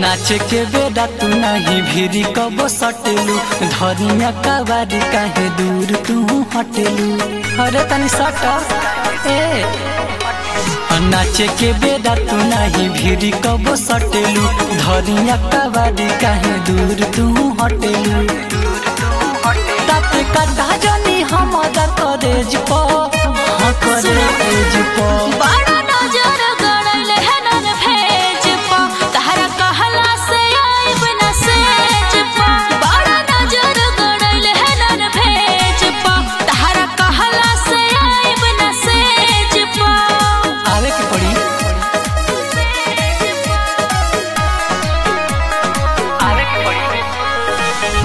नाचे के बेड़ा तू नहीं भीरी कबो सटेलू धनिया कबारी काहे दूर तू हटेलू अरे तनी सट ए नाचे के बेड़ा तू नहीं भीरी कबो सटेलू धनिया कबारी काहे दूर तू हटेलू ताते कटा जनी हमर करेज प हाँ करेज प बड़ा नजर गड़ल है नर भेज पा तहरा कहला से आइब न सेज पा बड़ा नजर गड़ल है नर भेज पा तहरा कहला से आइब न सेज पा आवे के पड़ी आवे के पड़ी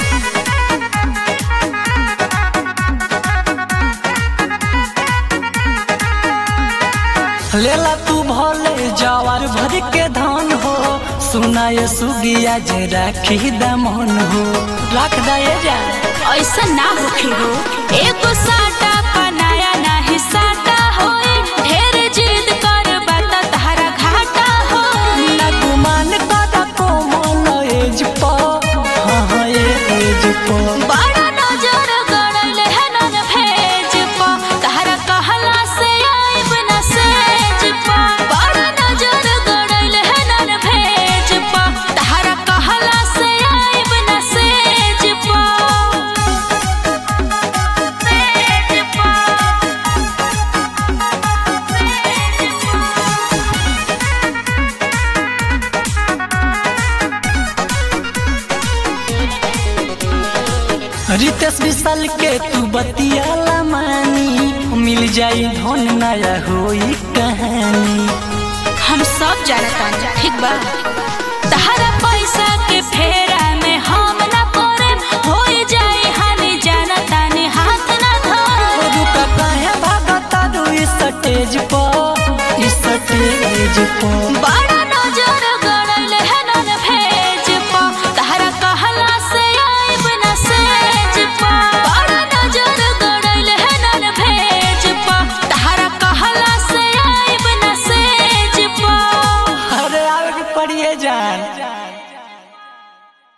लेला तू भले जवार भर के धान हो सुनाए सुगिया जे राखी दमन हो रख दे जा ऐसा ना होखे हो एगो साटा पनाया नाही साटा होए ढेर जिद कर बात तहरा घाटा हो ना गुमान कदा को मन एज प हाँ हाँ एज प बड़ा नजर गड़ल है नन भेज पा तहरा कहला से आइब न सेज पा बड़ा नजर गड़ल है नन भेज पा तहरा कहला से आइब न सेज पा सेज पा रितेश विशाल के तू बतियाला मानी मिल जाई धन नया होई कहानी हम सब जानता ठीक बा तहरा पैसा के फेर